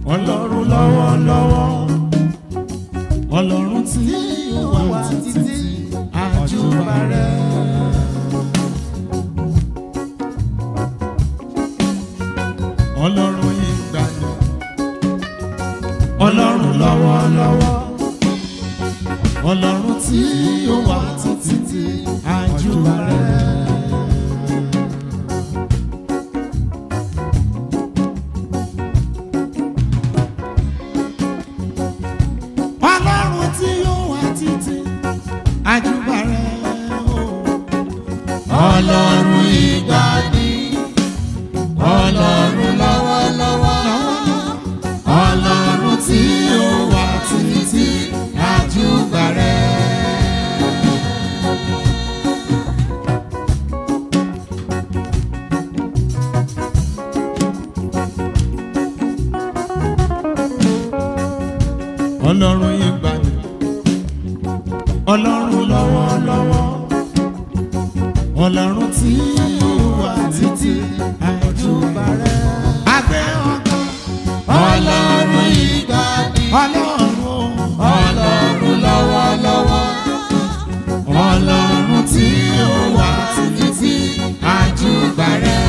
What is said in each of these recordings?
ọlọ́run lọ́wọ́lọ́wọ́ ọlọ́run tí ó wà títí àjùbà rẹ̀. ọlọ́run ìgbàlè ọlọ́run lọ́wọ́lọ́wọ́ ọlọ́run tí ó wà títí àjùbà rẹ̀. ọlọ́run tí ó wà títí àjùbà rẹ̀ o. ọlọ́run ìgbàdí ọlọ́run lọ́wọ́lọ́wọ́ ọlọ́run tí ó wà títí àjùbà rẹ̀. ọlọ́run ìgbàlè ọlọ́run lọ́wọ́lọ́wọ́ ọlọ́run tí ó wà títí àjùbà rẹ̀. àgbẹ̀ ọkàn ọlọ́run ìgbàlè ọlọ́run ọlọ́run lọ́wọ́lọ́wọ́ ọlọ́run tí ó wà títí àjùbà rẹ̀.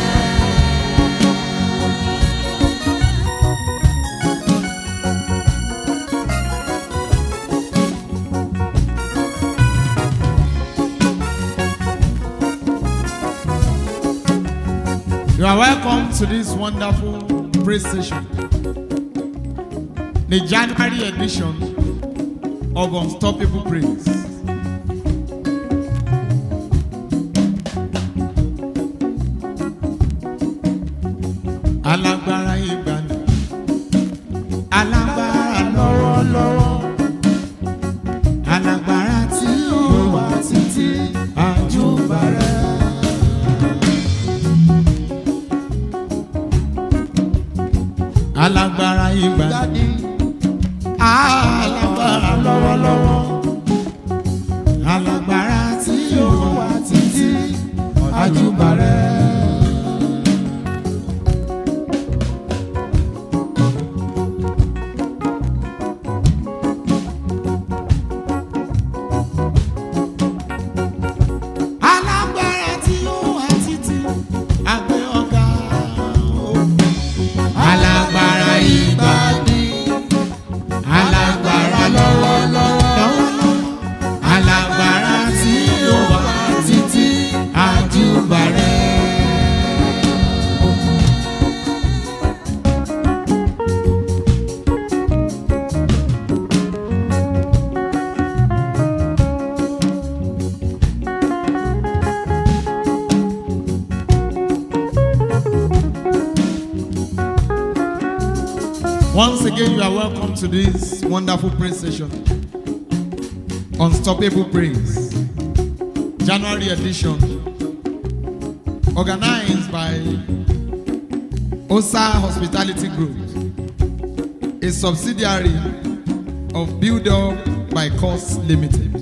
You are welcome to this wonderful praise session. The January edition of Unstoppable Praise. Alágbára ìgbàlè, alágbára lọ́wọ́lọ́wọ́, alágbára tí ó wà títí àjùbà rẹ̀. alágbára ìgbàlè alágbára lọ́wọ́lọ́wọ́ alágbára tí yóò wá títí àjùbà rẹ̀. alágbára tí yóò wá títí àgbẹ̀ ọ̀gá o alágbára ìgbàdí alágbára lọ́wọ́lọ́wọ́ alágbára tí ó wà títí àjùbà rẹ̀. Once again, you are welcome to this wonderful praise session. Unstoppable Praise. January edition. Organized by OSA Hospitality Group, a subsidiary of Build Up by Cost Limited.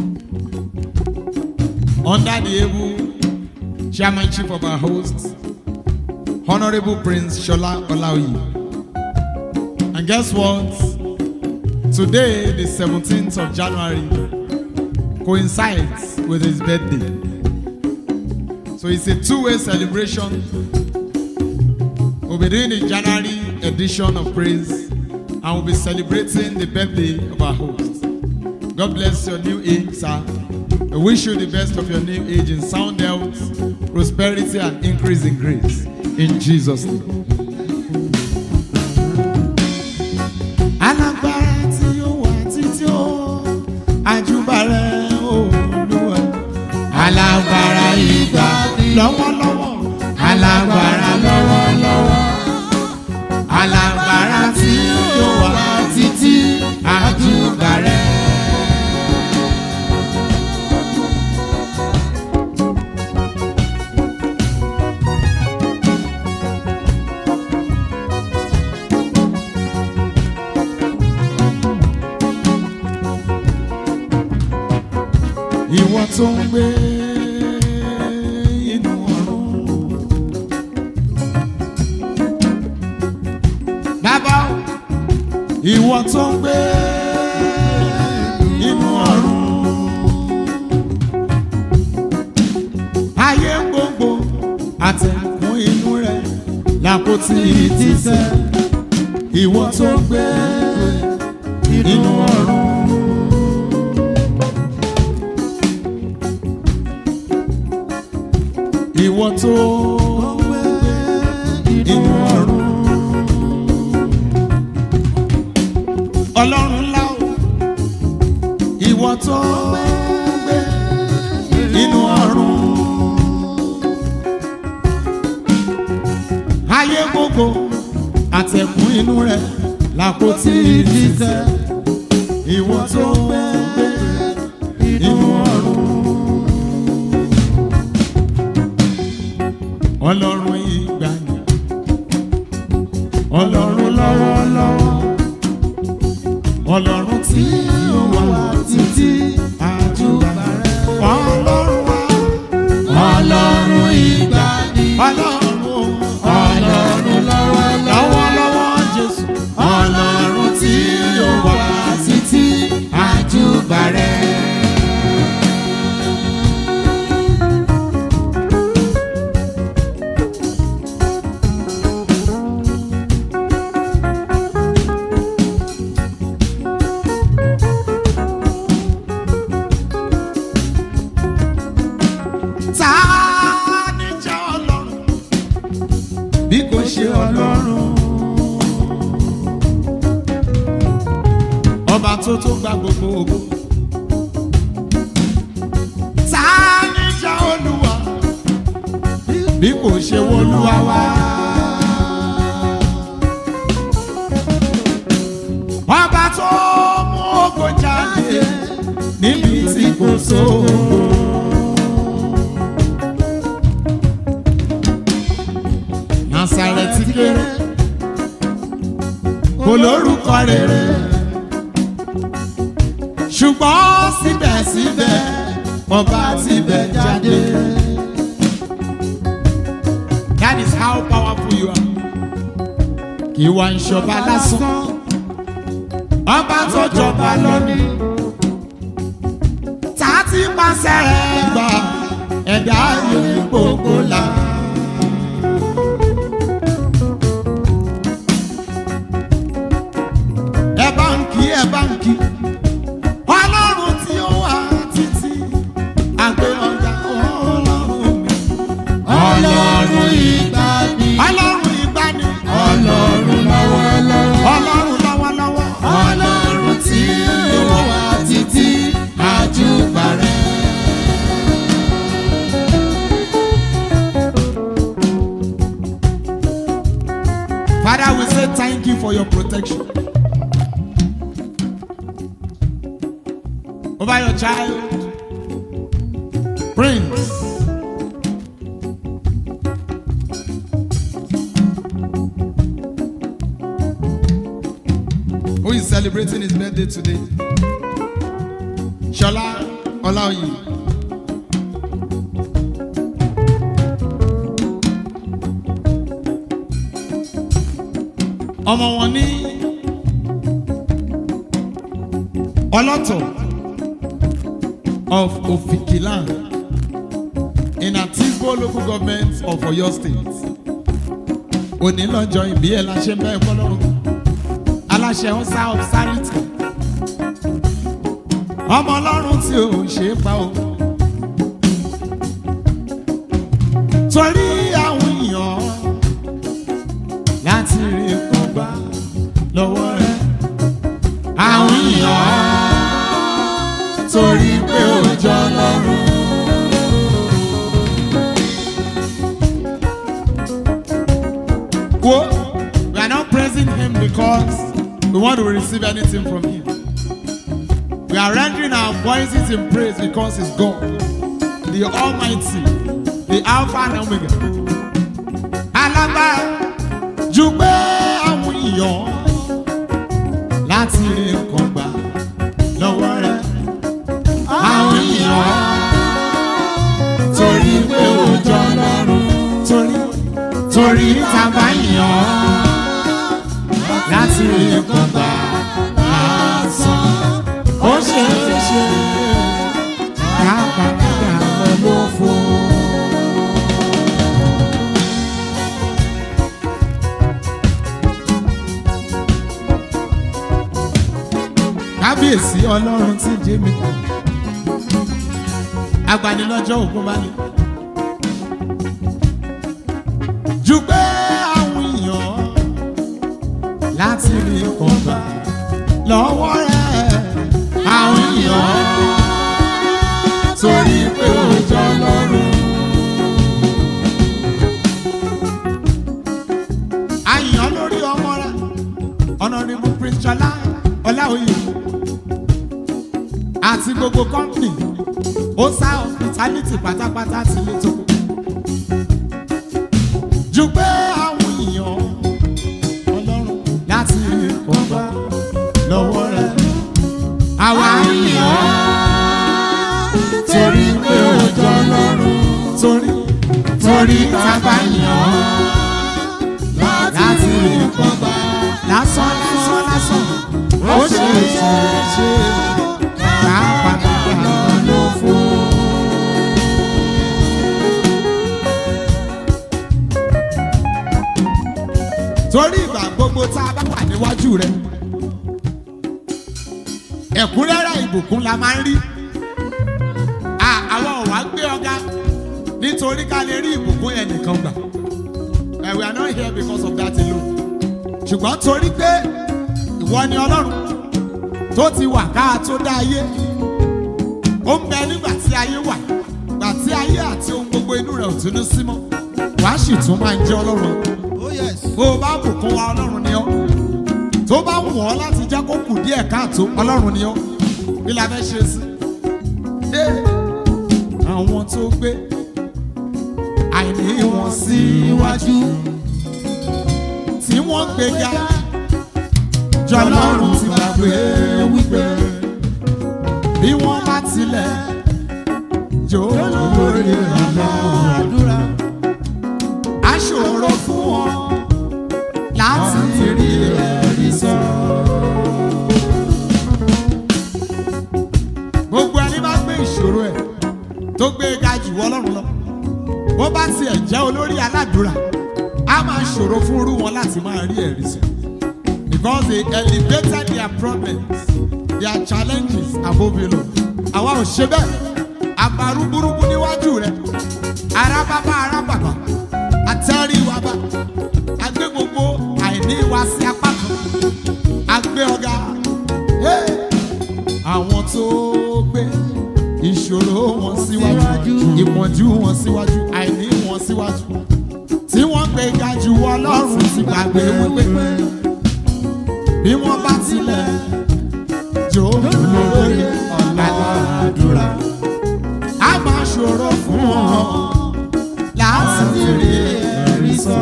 Under the able chairmanship of our host, Honorable Prince Shola Olaoyi. And guess what? Today, the 17th of January, coincides with his birthday. So it's a two-way celebration. We'll be doing the January edition of Praise and we'll be celebrating the birthday of our host. God bless your new age, sir. I wish you the best of your new age in sound health, prosperity, and increase in grace. In Jesus' name. alágbára tí ó wà títí ó àjùbà rẹ̀ olúwa. alágbára ìgbà lọ́wọ́lọ́wọ́. alágbára lọ́wọ́lọ́wọ́. alágbára tí ó wà títí àjùbà rẹ̀. ìwọ tó ń gbé inú ọ̀run. bàbá o ìwọ tó ń gbé inú ọ̀run. ayé gbogbo àtẹ̀kùn inú rẹ̀ làpótí ìtìsẹ̀ ìwọ tó ń gbé inú ọ̀run. ìwọ tó ń gbé inú ọ̀run. ọlọ́run ńlá o ìwọ tó ń gbé inú ọ̀run. ayé gbogbo àtẹ̀kùn inú rẹ̀ làpótí ìdíjẹ́ ìwọ tó ń gbé inú ọ̀run. ọlọ́run ìgbàanì ọlọ́run lọ́wọ́lọ́wọ́ ọlọ́run tí ó wà títí àjùbà rẹ̀ ọlọ́run wa Ọlọ́run ìgbàanì. ọlọ́run o. Ọlọ́run lọ́wọ́lọ́wọ́. lọ́wọ́lọ́wọ́ jésù Ọlọ́run tí ó wà títí àjùbà rẹ̀. ta ni jẹ́ ọlọ́run bí kò ṣe ọlọ́run ọba tó tó gba gbogbo ògo ta ni jẹ́ olúwa bí kò ṣe wọlúwa wá. ọba tó mú ògo jáde níbi tí kò sóògùn. Nasareti kéré kò lórúkọ rere ṣùgbọ́n síbẹ̀síbẹ̀ ọba tibẹ̀ jáde. That is how powerful you are. Kì í wá ń ṣọba lásán. Ọba tó jọba lónìí. Tá a ti pàṣẹ rẹ̀ gbà ẹ̀dá yìí gbogbo là. ẹ bá ń kí ẹ bá ń kí ọlọ́run tí ó wà títí àgbẹ̀ ọ̀gá ọlọ́run mi Ọlọ́run ìgbàanì. ọlọ́run ìgbani Ọlọ́run lọ́wọ́lọ́wọ́. ọlọ́run lọ́wọ́lọ́wọ́ Ọlọ́run tí ó wà títí àjùbà rẹ̀. Father we say thank you for your protection over your child Prince. Who is celebrating his birthday today? Shola Olaoyi. ọmọ wọn ní ọlọ́tọ̀ of Ofikilan in Atisbo local government of Oyo state òní lọ́jọ́ ìbí ẹ̀ la ṣe ń bẹ́ẹ̀ fọlọ́run aláṣẹ ọ̀sá of Sarity ọmọ ọlọ́run tí ò ṣe é pa o torí àwọn èèyàn láti rí nǹkan gbà lọ́wọ́ rẹ̀. Àwọn èèyàn torí pé ó jọ lọ́rùn. Wo, we are not praising him because we want to receive anything from him. We are rendering our voices in praise because he's God, the Almighty, the Alpha and Omega. Alágbára ju pé àwọn èèyàn láti rí nǹkan gbà lọ́wọ́ rẹ̀. Àwọn èèyàn torí pé ó jọ lọ́rùn torí torí tàbá èèyàn láti rí nǹkan gbà kábíyèsí ọlọ́run tí jẹ́ mi kọ́ agbanilọ́jọ́ ògún bá lè. ju pé àwọn èèyàn láti rí kọ̀ọ̀bà lọ́wọ́ rẹ̀ àwọn èèyàn torí pé ó jọ lọ́rùn. àyàn lórí ọmọ rẹ̀ honourable prince Ṣọlá Ọláoyè àti gbogbo company ó sá hospitality pátápátá ti lé tó. ju pé àwọn èèyàn ọlọ́run láti kọ́gbà lọ́wọ́ rẹ̀. àwa èèyàn torí pé ó jọ lọ́rùn torí torí tábà yàn láti rí nǹkan gbà lásán lásán lásán ó ṣe é ṣe é ṣe ká padà ló fún. torí ìgbà gbogbo tá a bá wà níwájú rẹ̀ ẹ̀kúnrẹ́rẹ́ ìbùkún la máa ń rí À- àwa ò wá gbé ọ̀gá nítorí ká lè rí ìbùkún yẹn nìkan gbà Eh, we are not here because of that alone ṣùgbọ́n torí pé ìwọ ni ọlọ́run tó ti wà ká tó dá ayé ó ń bẹ nígbà tí ayé wà gbà tí ayé àti ohun gbogbo inú rẹ̀ ò tún ní sí mọ́ wàá sì tún máa ń jẹ́ ọlọ́run bó o bá bùkún wa ọlọ́run ni ọ́ tó bá wù ọ́ láti jẹ́ kó kù díẹ̀ káàtó ọlọ́run ni ọ́ kí la fẹ́ ṣe sí. Dé àwọn tó gbé àìní wọn sí Síwájú tí wọ́n gbéga jọ ọlọ́run ti gbàgbé wípé bí wọ́n bá tilẹ̀ jó lórí ọ̀nà àdúrà aṣòro fún wọn láti rí ẹ̀rí sọ. gbogbo ẹni bá gbé ìṣòro ẹ̀ tó gbé e ga jù ọlọ́run lọ bó bá tiẹ̀ jẹ́ olórí aládùúrà á máa ṣòro fún irú wọn láti máa rí ẹ̀rí sọ. because they elevated their problems their challenges above you lọ. àwa ò ṣe bẹ́ẹ̀ abarú burúkú níwájú rẹ̀ arábábá arábàbà àtẹ́rí wa bá agbé gbogbo àìní wa sí apá kan agbé ọ̀gá Hey! àwọn tó gbé ìṣòro wọn síwájú ìpọ́njú wọn síwájú àìní wọn síwájú tí wọ́n gbé ga jù ọlọ́run ti gbàgbé wípé bí wọ́n bá tilẹ̀ jó lórí ọ̀la àdúrà a máa ṣòro fún wọn láti rí ẹ̀rí sọ.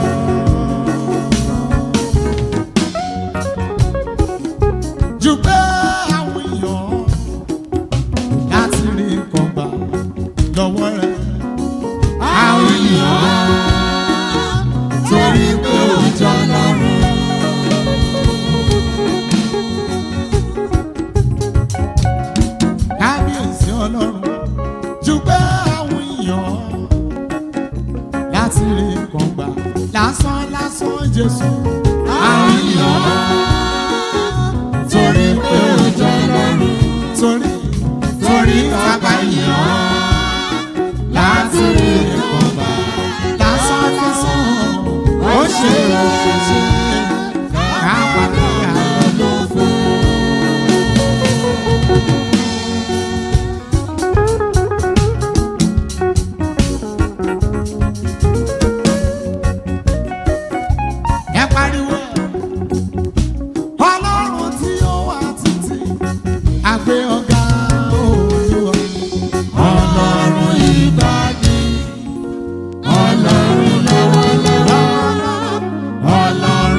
jù pé àwọn èèyàn láti rí nǹkan gbà lọ́wọ́ rẹ̀. àwọn èèyàn torí pé ó jọ lọ́rùn. kábíyèsí ọlọ́run jù pé àwọn èèyàn láti rí nǹkan gbà lásán lásán jésù. àwọn èèyàn torí pé ó jọ lọ́rùn. torí torí tábà yàn láti rí nǹkan gbà. lásán lásán ó ṣe é ṣe ṣe ká padà ló fún. ẹ pariwo ọlọ́run tí ó wà títí àgbé ọ̀gá olúwa. ọlọ́run ìgbàdí ọlọ́run lọ́wọ́lọ́wọ́ ọlọ́run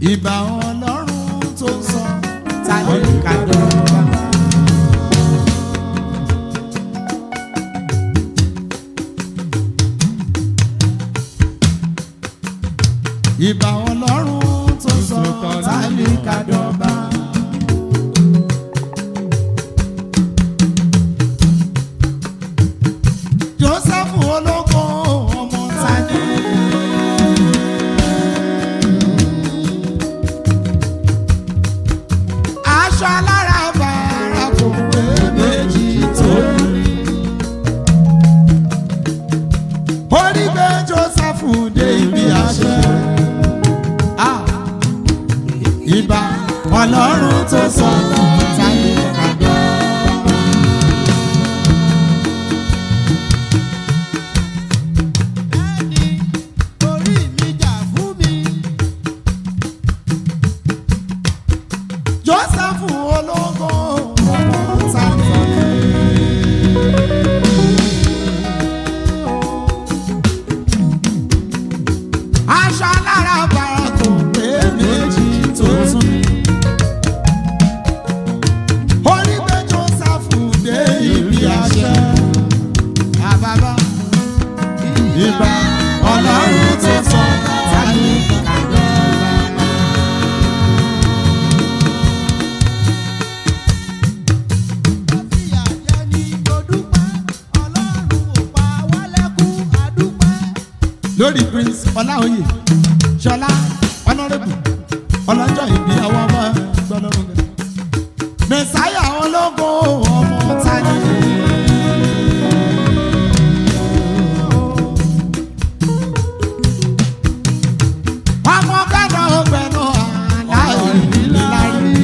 ìbà ọlọ́run tó sọ táyé kàdọ́gba. ìbà ọlọ́run tó sọ táyé kàdọ́gba. joseph ológo ọmọ tani. aṣọ alára bàrà kò pé méjì tó rí. orí gbé joseph dé ibi àṣẹ. Ah, ìbà ọlọ́run tó sọ táyé kàdọ́. Bẹ́ẹ̀ni, orí mi jà fún mi. joseph ológo ọmọ tani. aṣọ alára bàrà kò pé méjì tó tún ní. orí gbé joseph dé ibi àṣẹ. àbábá ìbá ọlọ́run tó sọ táyé kàdọ́gba. Fìyà jẹ ni mo dúpẹ́, Ọlọ́run ò pa wá lẹ́kún, a dúpẹ́. lórí prince ọláòyè ṣọlá ọlọ́rẹ́bù ọlọ́jọ́ ìbí àwọn ọmọ gbọ́dọ̀rùn gẹ̀. mẹ̀sáyà ológo ọmọ tani. ọmọ gbẹ́nà ọgbẹ́nà aláìlárí.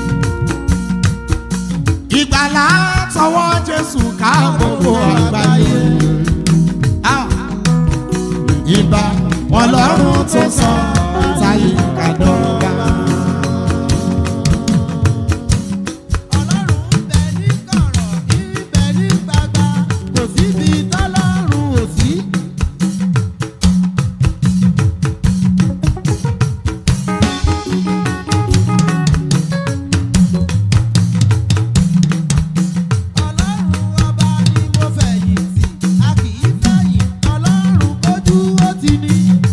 ìgbàlá tọwọ́ jésù ká gbogbo àgbáyé. Ah ìbà ọlọ́run tó sọ táyé kàdọ́gba. Ọlọ́run ń bẹ ní kọ̀rọ̀, ń bẹ ní gbangba, kò síbi tọ́lọ́run ò sí. Ọlọ́run ọba ni mo fẹ̀yìntì, a kì í fẹ̀yìn, Ọlọ́run kójú ó ti ní.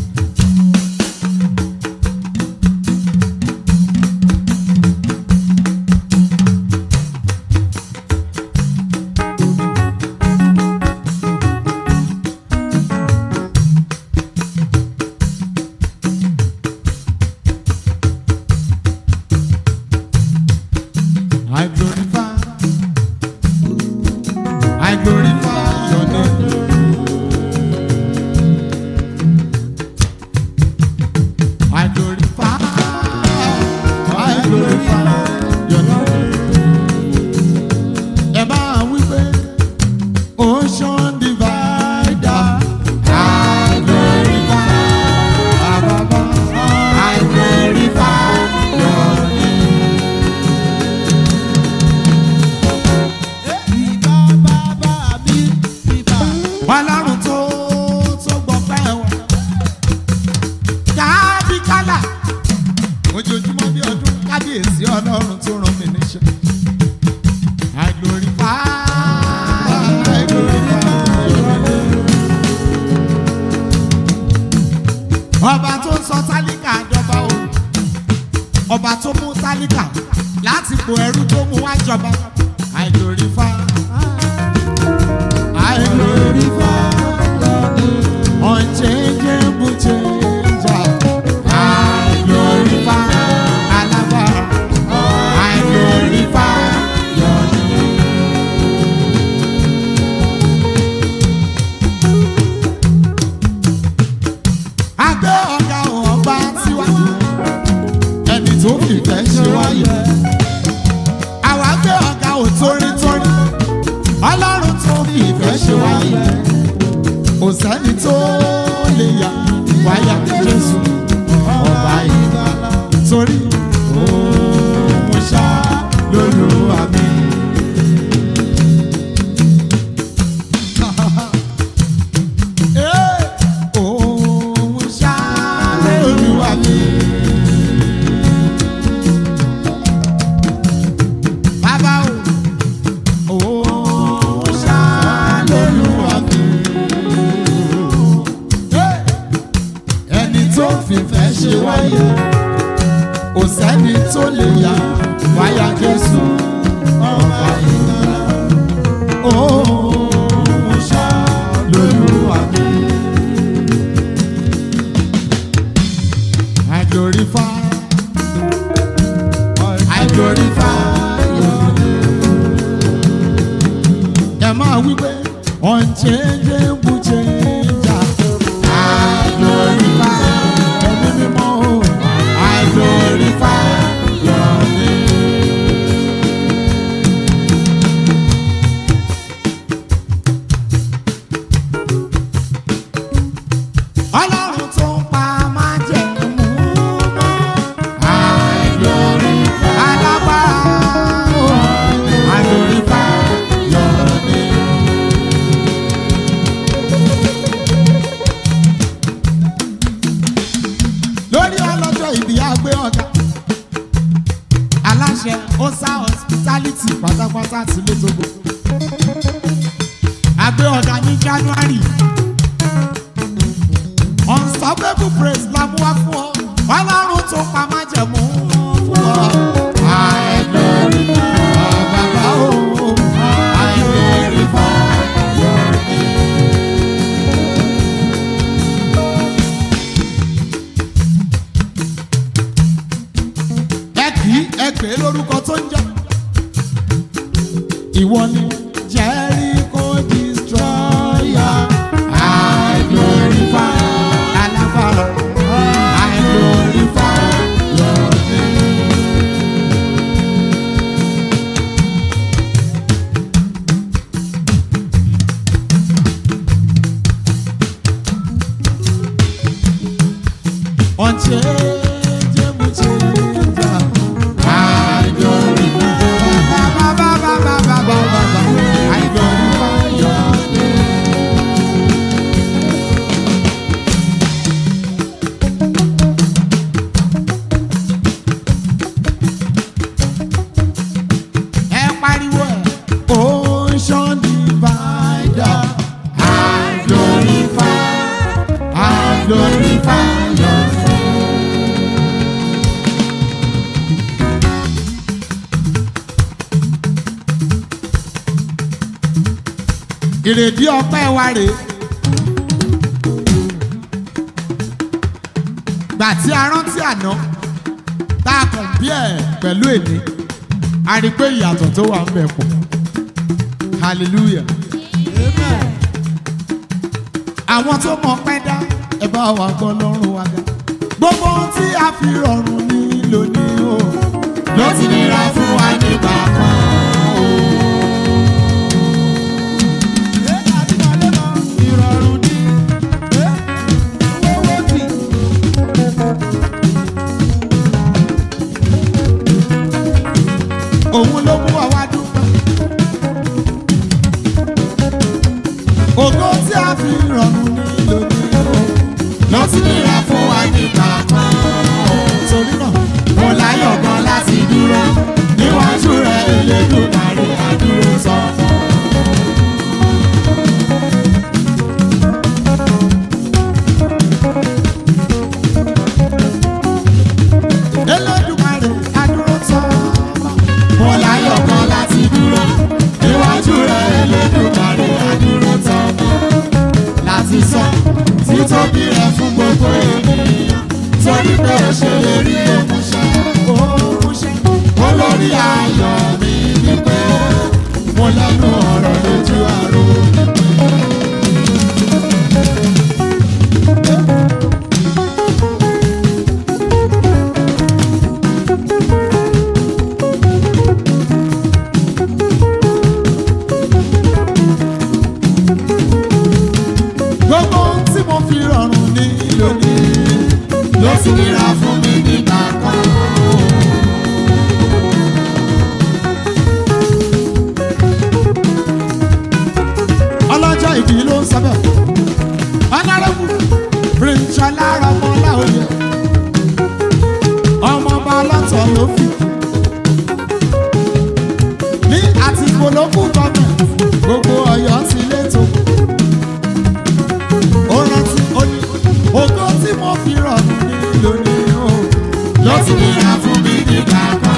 I glorify, I glorify your name. I glorify, I glorify your name. Ẹ máa wí pé ocean divider. I glorify, Baba, I glorify your name. Ìbà bàbá mi, ìbà. ọlọ́run tó tó gbọ́ pẹ́ wọn. kábí kálà ojoojúmọ́ bí ọdún kábíyèsí ọlọ́run tó rán mi níṣẹ́. I glorify, I glorify your name. ọba tó ń sọ tálíkà dọba o ọba tó mú tálíkà láti po ẹrú tó mú wá jọba I glorify. I glorify unchangeable changer. I glorify Alaba. I glorify your name. Agbé ọ̀gá ọba síwájú, ẹni tó fìfẹ́ ṣe wáyé. Àwa gbé ọ̀gá òtórítórí ọlọ́run tó fi ìfẹ́ ṣe wáyé kò sẹ́ni tó lè yà wáyà jésù ọba ìgbàlà torí òun ṣá lólúwa mi. Eh, òun ṣá lólúwa mi. ṣe wáyé kò sẹ́ni tó lè yà wáyà jésù ọba ìgbàlà ó mo ṣá lolúwa mi. I glorify, I glorify your name. Ẹ máa wí pé unchangeable changer. I glorify, ẹ̀mí mímọ́ o. I glorify your name. Ọlọ́run tó ń pa májẹ̀mú mọ́. I glorify, alágbára o. I glorify your name. lórí ọlọ́jọ́ ìbí àgbé ọ̀gá aláṣẹ osa hospitality pátápátá ti létogo àgbé ọ̀gá ní january unstoppable praise la mú wá fún ọ ọlọ́run tó pa májẹ̀mú fún ọ. I glorify bàbá o, I glorify your name. ẹ kì í ẹ pè é lórúkọ tó ń jẹ. ìwọ ni jericho destroyer. I glorify alágbára. I glorify your name. Unchangeable changer. I glorify. Ba, ba, ba, ba, ba, ba, ba, ba. I glorify your name. Ẹ pariwo ẹ̀. Ocean divider. I glorify. I glorify your name. ìrèdí ọpẹ́ wa rèé. gbà tí a rántí àná tá a kàn bí ẹ̀ pẹ̀lú èní a rí i pé ìyàtọ̀ tó wà ń bẹ̀ pọ̀ hallelujah. àwọn tó mọ pẹ́ dá ẹ bá wa gbọ́ lọ́rùn wa ga. gbogbo ohun tí a fi rọrùn ní lónìí o ló ti nira fún wa nígbà kan o. ìrọ̀rùn ni owó tì. òun ló mú wa wá dúpẹ́. ògo tí a fi rọrùn ní lónìí o ló ti nira fún wa nígbà kan. torí náà mo láyọ̀ gan láti dúró níwájú rẹ̀ Elédùmarè àdúró sọ fún. Elédùmarè àdúró sọ fún. mo láyọ̀ gan láti dúró níwájú rẹ̀ Elédùmarè àdúró sọ fún. láti sọ títóbi rẹ̀ fún gbogbo ènìyàn torí pé ó ṣe lè rí òmùṣẹ́ òmùṣẹ́ olórí ayọ̀ mi ni pé mo lẹ́nu ọ̀rọ̀ lójú àrò gbogbo ohun tí mo fi rọrùn ní lónìí ló sì nira fún mi nígbà kan. ọlọ́jọ́ ìbí ló ń sábẹ̀ ọ̀nàrẹ́bù píríṣọ́lá ọmọlá òye ọmọọba ọlọ́tọ̀ ló fi ní àti polówó gọ́ọ̀mẹ̀ntì gbogbo ọ̀yọ́ ti létò ó rántí ó ní ògo tí mo fi rọrùn ní lónìí ti nira fún mi nígbà kan.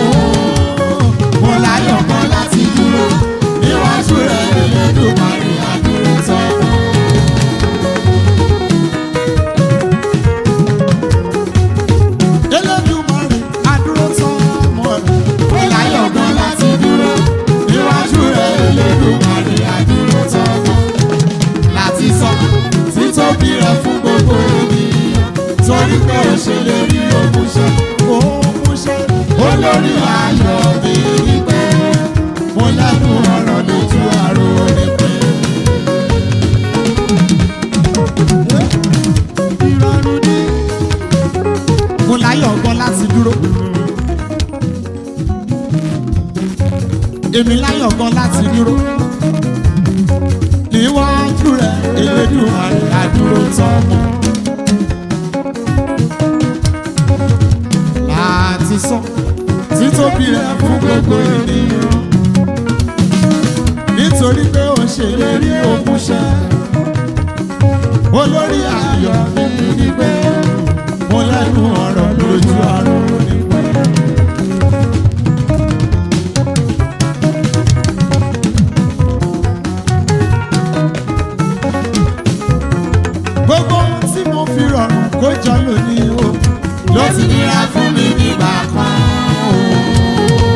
Mo láyọ̀ kan láti dúró níwájú rẹ̀ Elédùmarè àdúró tán. Elédùmarè àdúró tán mọ́ rẹ̀. Mo láyọ̀ kan láti dúró níwájú rẹ̀ Elédùmarè àdúró tán mọ́. Láti sọ títóbi rẹ̀ fún gbogbo ènìyàn torí pé ó ṣe lè rí òmùṣẹ́ òmùṣẹ́ olórí ayọ̀ mi ní pé mo lẹ́nu ọ̀rọ̀ lójú àrò ní pé. ìrọ̀rùn ni. mo láyọ̀ gan láti dúró. èmi láyọ̀ gan láti dúró. níwájú rẹ̀ Elédùmarè àdúró tán mọ́. láti sọ títóbi rẹ̀ fún gbogbo ènìyàn nítorí pé ó ṣèlérí òmùṣẹ olórí ayọ̀ nínú ní pé mo lẹ́nu ọ̀rọ̀ lójú àrùn ní pé. gbogbo ohun tí mo fi rọrùn kó jọ lónìí o ló ti nira fún mi nígbà kan o.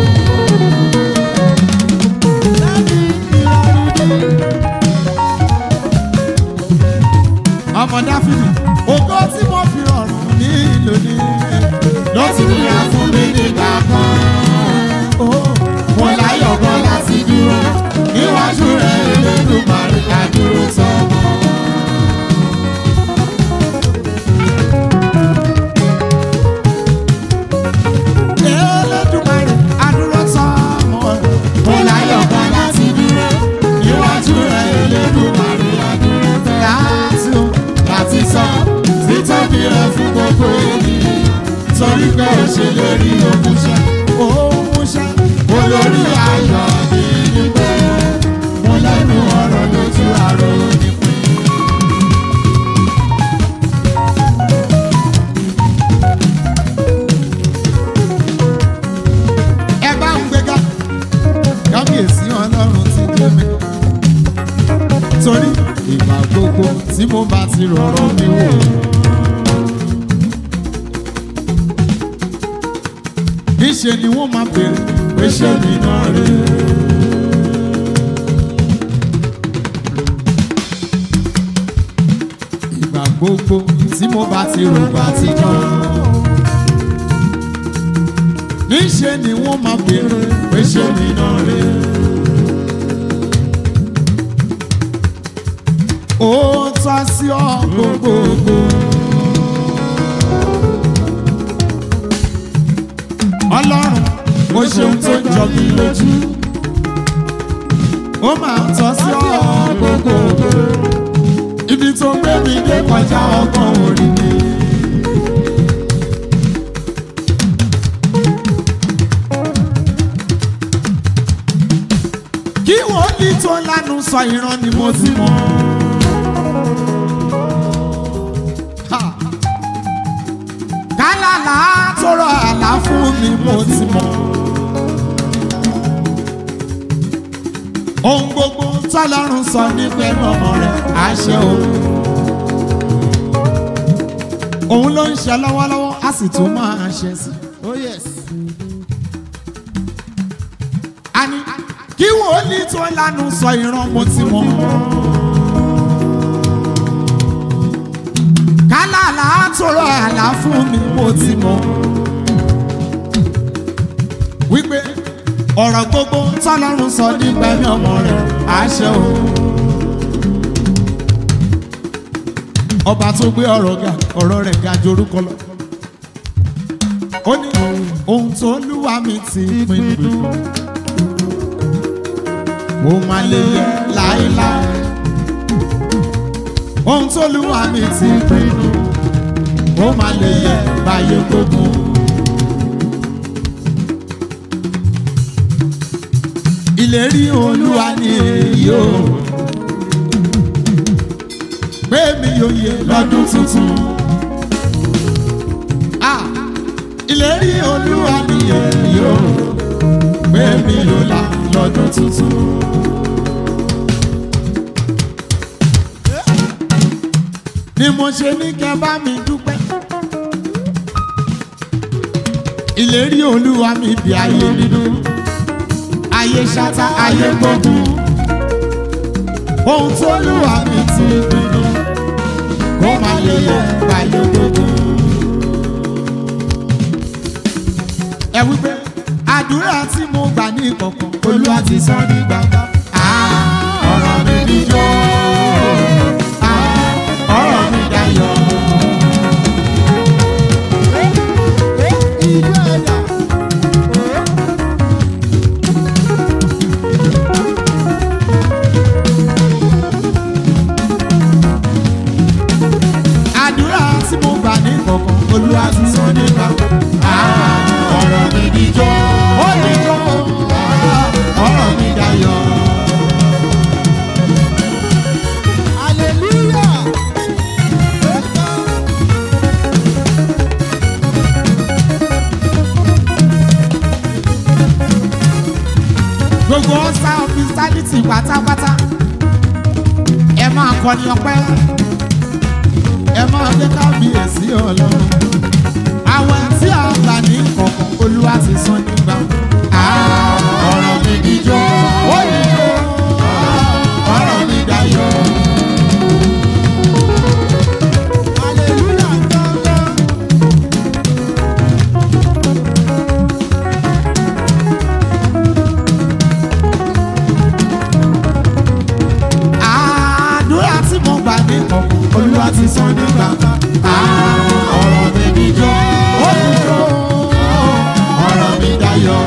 ọmọ dáfídì ògo tí mo fi rọrùn ní lónìí ló ti nira fún mi nígbà kan o. mo láyọ̀ gan láti dúró níwájú rẹ̀ Elédùmarè ká dúró sọ́mọ́. Elédùmarè adúró tán mọ́ ẹ. Mo láyọ̀ kan láti dúró níwájú rẹ̀ Elédùmarè adúró tán. Láti o láti sọ títóbi rẹ̀ fún gbogbo ènìyàn. Torí pé o ṣe lè rí òmùṣẹ́. Òmùṣẹ́ olórí ayọ̀ mi ní pé mo lẹ́nu ọ̀rọ̀ lójú àrò ní pé. ẹ bá ń gbéga kábíyèsí ọlọ́run ti dé mi. torí ìgbà gbogbo tí mo bá ti rọrọ mi wò. níṣe ni wọ́n máa bèrè pé ṣé mi náà rè é. ìgbà gbogbo tí mo bá ti rò bá ti jọ́ níṣẹ́ ni wọ́n máa bèrè pé ṣé mi náà rè é. ó tọ́ sí ọ gbogbogbò. ọlọ́run ó ṣeun tó ń jọ mí lójú. ó máa tọ́ sí ọ gbogbogbò. ibi tó gbé mi dé kọjá ọgbọ́n orí mi. kí wòlíì tó lánàá sọ ìran ni mo ti mọ̀. Ha! kálálà tó rọ àlá fún mi mo ti mọ̀. ohun gbogbo tọ́lọ́run sọ nípa ẹnu ọmọ rẹ̀ àṣẹ o. òun ló ń ṣe lọ́wọ́lọ́wọ́ á sì tún máa ṣe sí. oh yes. a ní kí wòlíì tó lánàá sọ ìran mo ti mọ̀. kálálà tó rọ àlá fún mi mo ti mọ̀. wípé ọ̀rọ̀ gbogbo tọ́lọ́run sọ nígbà ní ọmọ rẹ̀ àṣẹ o. ọba tó gbé ọ̀rọ̀ ga ọ̀rọ̀ rẹ̀ ga jorúkọ lọ. ó ní ohun tó lúwa mi ti pinnu mo máa lè yẹ láéláé. ohun tó lúwa mi ti pinnu mo máa lè yẹ báyé gbogbo. ìlérí olúwa ni èyí o pé mi yóò yẹ lọ́dún tuntun. Ah, ìlérí olúwa nìyẹn yóò gbé mi ló la lọ́dún tuntun. ni mo ṣe ní kẹ́ bá mi dúpẹ́. ìlérí olúwa mi bí ayé nínú ayé ṣáta ayé gbógun ohun tó lúwa mi ti pinnu kó má lè yẹ ayé gbógun. ẹ wípé àdúrà tí mo gbà ní ìkọ̀kọ̀ olúwa ti sọ ní gbangba. Ah, ọ̀rọ̀ mi níjó Ah, ọ̀rọ̀ mi dayọ̀. ìlú ẹ̀dá. àdúrà tí mo gbà ní ìkọ̀kọ̀ olúwa ti sọ ní gbangba. Ah, ọ̀rọ̀ mi níjó ó níjó Ah, ọ̀rọ̀ mi dayọ̀. hallelujah. gbogbo ọ̀sà hospitality pátápátá ẹ máa kọrin ọpẹ́ ẹ máa gbé kábíyèsí ọlọ́run àwọn tí a gbà ní kọ̀ọ̀kan olúwa ti sọ nígbà ọ̀rọ̀ mi níjó ó níjó ọ̀rọ̀ mi dayọ̀. hallelujah gangan. àdúrà tí mo gbà ní kọ̀ọ̀kan olúwa ti sọ nígbà ọ̀rọ̀ mi níjó ó níjó ọ̀rọ̀ mi dayọ̀.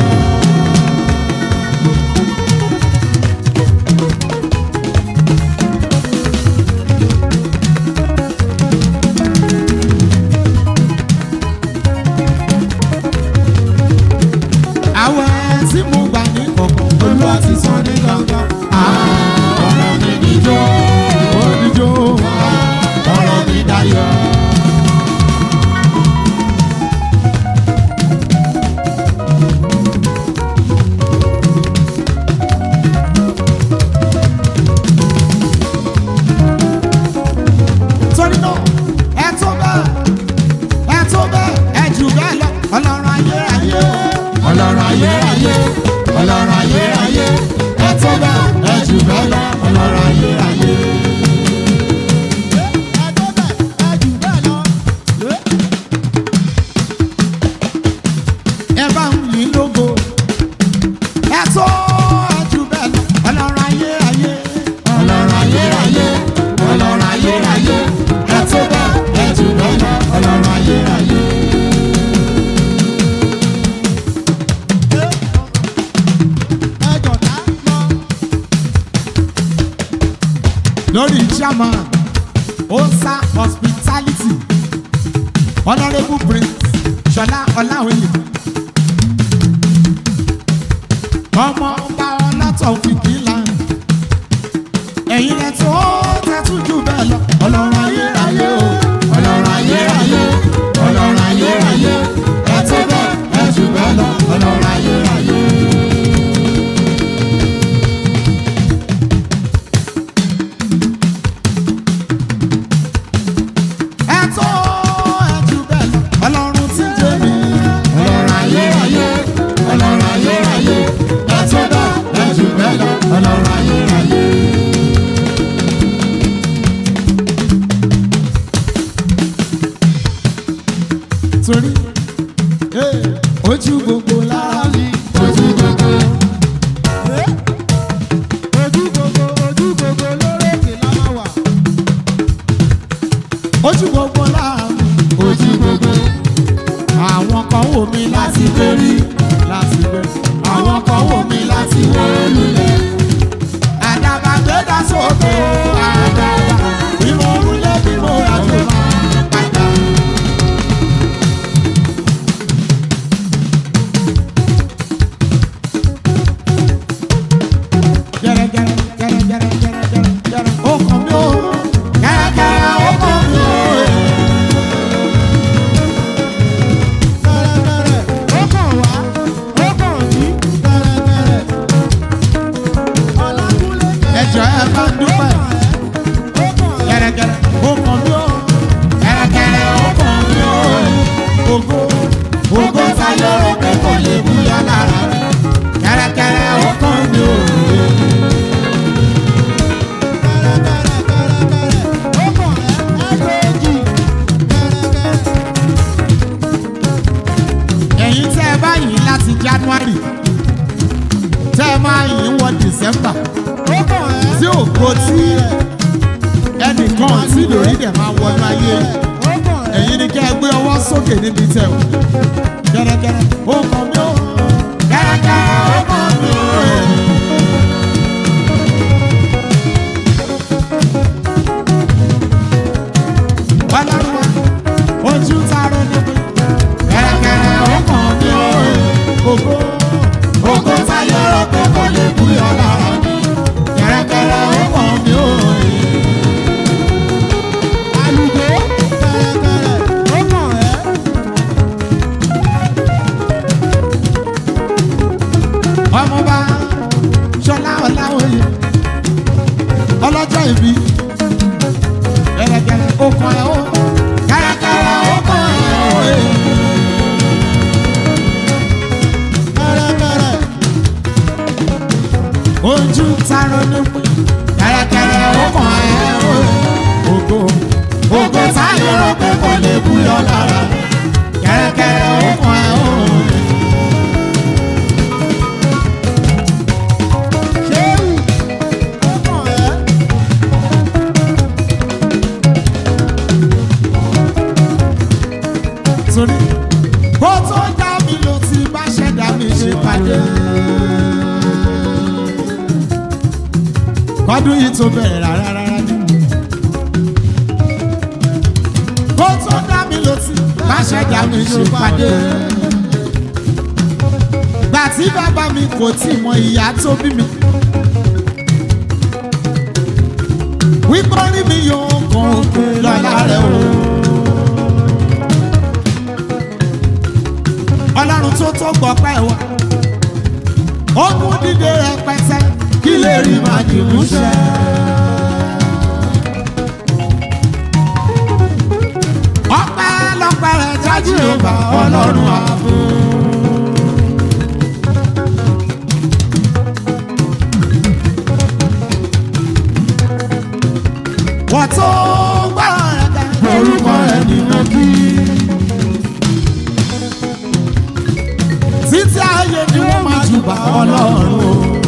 àwọn tí mo gbà ní kọ̀ọ̀kan olúwa ti sọ ní gangan. ọ̀rọ̀ mi níjó ó níjó ọ̀rọ̀ mi dayọ̀. torí náà ẹ tó bẹ́ẹ̀ ẹ tó bẹ́ẹ̀ ẹ jù bẹ́ẹ̀ lọ ọlọ́run ayérayé ọlọ́run ayérayé ọlọ́run ayérayé ẹ tó bẹ́ẹ̀ ẹ jù bẹ́ẹ̀ lọ ọlọ́run ayérayé. ẹ tó bẹ̀ ẹ jù bẹ́ẹ̀ lọ. ẹ bá ń yìn lógo ẹ tó ẹ jù bẹ́ẹ̀ lọ ọlọ́run ayérayé ọlọ́run ayérayé ọlọ́run ayérayé ẹ tó bẹ́ẹ̀ ẹ jù bẹ́ẹ̀ lọ ọlọ́run ayérayé. ẹ jọ̀dá lọ. lórí chairman osa hospitality honourable prince ṣọlá ọláwìyí ọmọ ọba ọlọ́tọ̀ òkìkí land ẹ̀yin lẹ tó tẹ́tù jù bẹ́ẹ̀ lọ ọlọ́run ayérayé o ọlọ́run ayérayé ọlọ́run ayérayé ẹ tó bẹ́ẹ̀ ẹ jù bẹ́ẹ̀ lọ ọlọ́run ayérayé. ẹ tó ẹ jù bẹ́ẹ̀ lọ ọlọ́run tí ń jẹ́ mi ọlọ́run ayérayé ọlọ́run ayérayé ẹ tó bẹ́ẹ̀ ẹ jù bẹ́ẹ̀ lọ ọlọ́run ayérayé. torí eh, ojú gbogbo lára mi ojú gbogbo ojú gbogbo ojú gbogbo lórókè la máa wà. ojú gbogbo lára mi ojú gbogbo àwọn kan wò mí láti gbérí láti gbérí àwọn kan wò mí láti wó lulẹ̀ àdàbà gbéra sókè àdàbà bí mo wúlé bí mo ràjò máa padà. gẹ́rẹ́gẹ́rẹ́ gẹ́rẹ́gẹ́rẹ́ gẹ́rẹ́gẹ́rẹ́ gẹ́rẹ́ ó kàn mí ó gẹ́rẹ́gẹ́rẹ́ ó kàn mí ó. fẹ́rẹ́fẹ́rẹ́ máa yìn wọ december ó kàn ẹ́. tí ògo tí ẹnìkan tí lórí dẹ̀ máa wọnú ayé ó kàn ẹ́. ẹ̀yin ni kẹ́ ẹ gbé ọwọ́ sókè níbi tẹ̀ o kẹ́rẹ́kẹ́rẹ́ ó kàn mí ó kẹ́rẹ́kẹ́rẹ́ ó kàn mí ó. ọlọ́run wa ojú taro níbi kẹ́rẹ́kẹ́rẹ́ ó kàn mí ó. ògo ògo táyé rọ pé kò lè búyọ lára mi kẹ́rẹ́kẹ́rẹ́ ó kàn mí ó. àlùkò kẹ̀rẹ̀kẹ̀rẹ̀ ó kàn ẹ́. ọmọba ṣọlá ọláwòye ọlọ́jọ́ ìbí gẹ́gẹ́gẹ́ okùn ẹ̀ ó kẹ́rẹ́kẹ́rẹ́ okùn ẹ̀ ó. kẹ̀rẹ̀kẹ̀rẹ̀ ojú taro ní pín kẹ́rẹ́kẹ́rẹ́ okùn ẹ̀ ó. ògo ògo táyé rò pé kò lè búyọ lára kẹ́rẹ́kẹ́rẹ́ okùn ẹ̀ ó. ṣéwù ó kàn ẹ́. torí kó tó dá mi ló ti bá ṣẹ̀dá mi ṣe pàdé. kọ́dún yìí tó bẹ̀rẹ̀ rárá rárá ni. kó tó dá mi ló ti bá ṣẹ̀dá mi ṣe pàdé. gbà tí bàbá mi kò tí mọ ìyá tó bí mi. wípé orí mi yóò kàn òkè lọ́la rẹ̀ o. ọlọ́run tó tó gbọ́ pẹ́ wa ó mú dídé rẹpẹtẹ kí lè rí máa dì mú ṣẹ. ọpẹ́ lọpẹ́ rẹ jájú ọba ọlọ́run ààbò. wọ́n tó gbọ́rọ̀ rẹ̀ ká orúkọ rẹ̀ nínú kí. títí ayé ni wọ́n máa jùbà ọlọ́run o.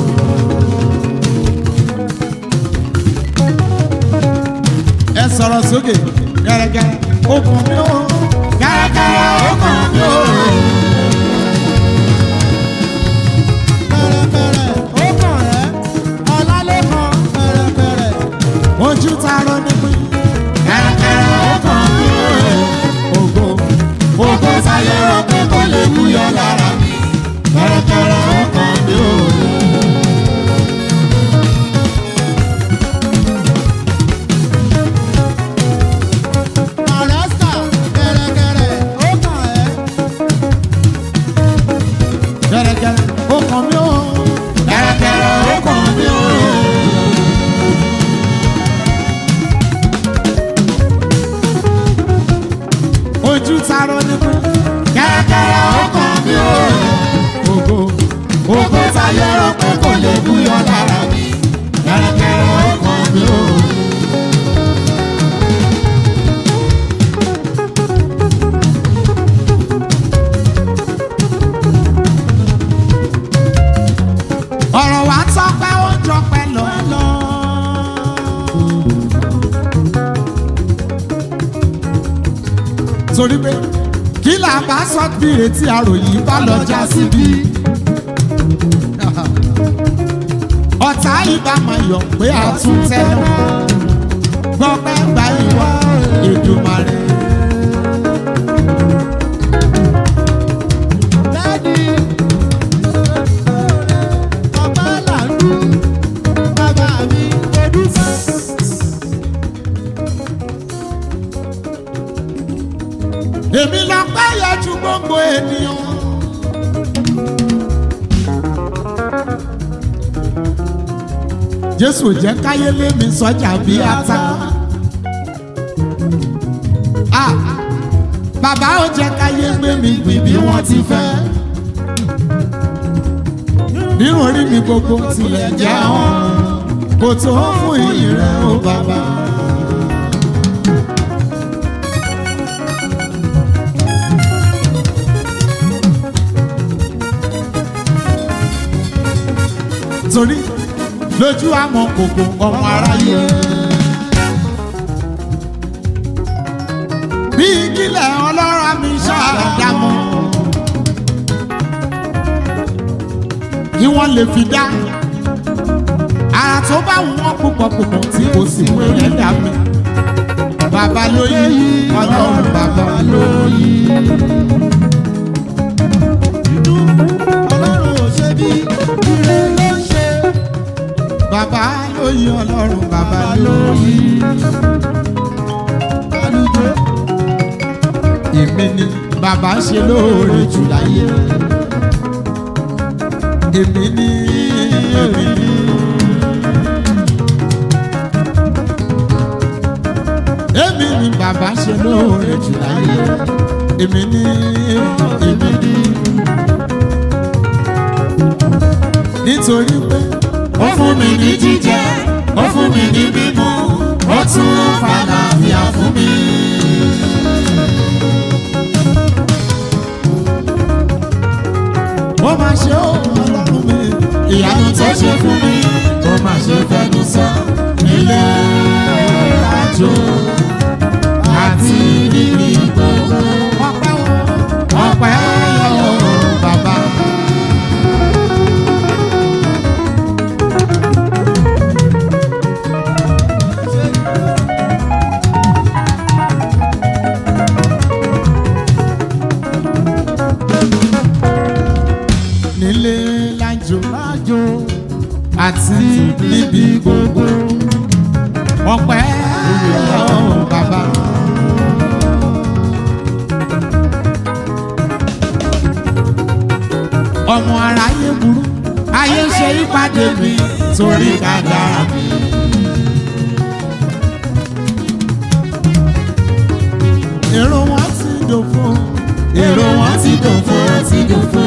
ẹ sọ̀rọ̀ sókè gẹ́gẹ́ okùn mi ó gẹ́gẹ́ okùn mi ó. kẹ̀rẹ̀kẹ̀rẹ̀ ó kàn ẹ́. ọlálẹ́kan kẹ̀rẹ̀kẹ̀rẹ̀ ojú ta ló ní pín gẹ́gẹ́ okùn mi ó. ògo ògo sáyé rọ pé kò lè mú yọ lára mi gẹ́gẹ́ okùn mi ó. àrẹ́sà kẹ̀rẹ̀kẹ̀rẹ̀ ó kàn ẹ́. gẹ́gẹ́ okùn mi ó. gẹ́gẹ́ okùn mi ó. ojú taro ní pín kẹ́kẹ́rẹ́ ọkàn mi ò ògo ògo táyé rọ pé kò lè búyọ lára mi kẹ́kẹ́rẹ́ ọkàn mi ò. ọ̀rọ̀ wa tọ́pẹ́ ó jọpẹ́ lọ́lọ́. torí pé kí là bá sọ bí retí àròyìn bá lọ já síbí. ọ̀tá ìbá máa yọ̀ pé a tún tẹ́lẹ̀ gbọ́pẹ́ gba ìwà Èdùmàrè. Dádì, ọba làlú, bàbá mi kò dúpẹ́. èmi lọ pẹ́ yẹ ju gbogbo ènìyàn. jésù jẹ́ káyé lé mi sọ́jà bí ata. Ah, bàbá ó jẹ́ káyé gbé mi gbìn bí wọ́n ti fẹ́. nínú orí mi gbogbo tilẹ̀ jẹ́ wọn kò tó fún ìyìn rẹ̀ ó bàbá. torí lójú àmọ́ kòkò ọmọ aráyé. bí kílẹ̀ ọlọ́ra mi ṣàdámọ́ kí wọ́n lè fi dá ara tó bá wù wọ́n púpọ̀ púpọ̀ tí kò sì wẹ̀rẹ̀ dá mi. Bàbá lóyè ọlọ́run bàbá lóyè. ọlọ́run ò ṣe bí ire ló ń ṣe Bàbá lóyè ọlọ́run bàbá lóyè. àlùjọ Èmi ni bàbá ṣe lóore jù láyé. Èmi ni èmi ni. Èmi ni bàbá ṣe lóore jù láyé. Èmi ni èmi ni. Nítorí pé ó fún mi ní jíjẹ ó fún mi ní mímu ó tún fàlàfíà fún mi. ó máa ṣe ó ọlọ́run mi. ìyanu tó ṣe fún mi ó mà ṣe fẹnu sọ nílé àjò àti níbi gbogbo Ọpẹ́ o. ọpẹ́ yọ bàbá. nílé lájò lájò àti níbi gbogbo ọpẹ́ ọ̀hún bàbá. ọmọ aráyé burú ayé ń ṣe ìpàdé mi torí kádàrá mi. èrò wọn ti dòfo èrò wọn ti dòfo ti dòfo.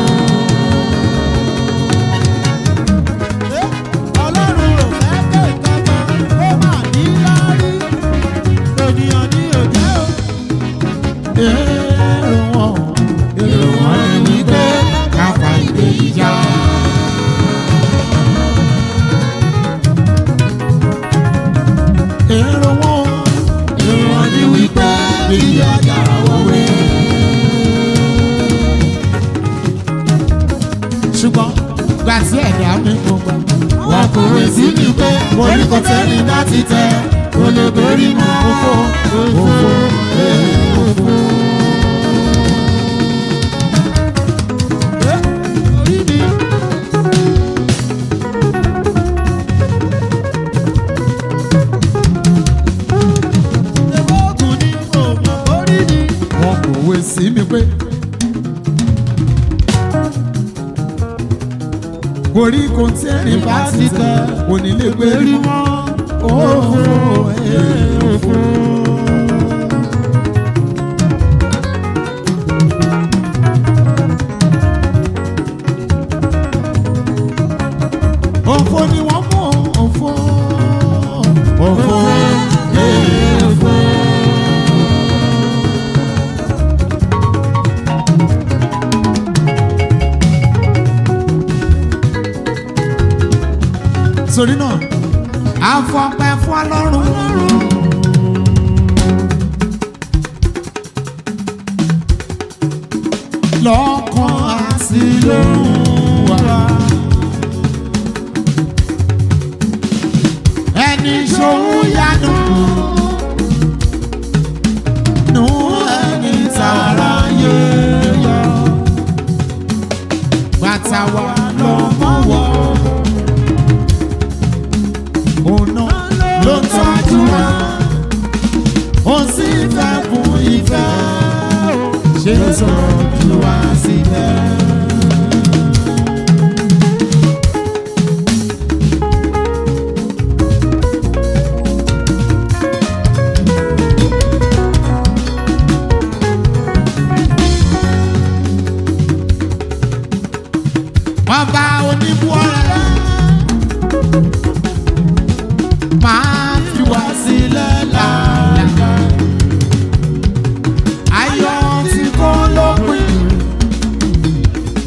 ọlọ́run ò fẹ́ pé kankan ó mà ní láárí ènìyàn ní òjẹ́ o. èrò wọn èrò wọn ni wípé ká fa ìdè ìjà. èrò wọn èrò wọn ni wípé ìyá àjàrà wọwé. ṣùgbọ́n gbà tí ẹ̀dá mi kò gbà. wọn kò wé sí mi pé orí kò tẹ́ni láti tẹ kò lè borí mọ́ òfò òfò òfò. orí mi. Ṣèbó ògùn ni kò mọ̀ orí mi. wọn kò wé sí mi pé. orí kò tí ẹ̀rín bá ti tẹ kò ní lè gbé rí mọ́. òfò òfò. òfò ni wọ́n mú òfò. òfò òfò. torí náà àfọpẹ́ fún ọlọ́run. lọ́kàn àti lóhùn wa. ẹni ṣòwò yanu nù ẹni tààrà yé yọ. bàtà wa lọ́mọ wọ̀ ọ̀nà ló ń tọ́jú wa ó sì fẹ́ fún ìfẹ́ ṣe tọ́jú wa sílẹ̀. Ọba oníbúọ́rẹ́ máa fi wá sílẹ̀ láàlá. Ayọ̀ tí kò lópin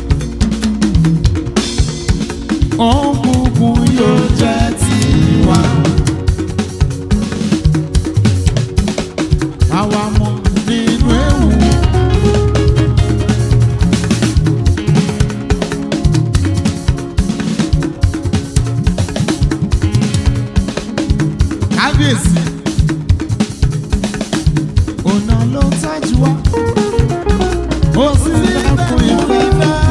ló ń tọ́jú wa. ó sì lẹ́kùn ìfẹ́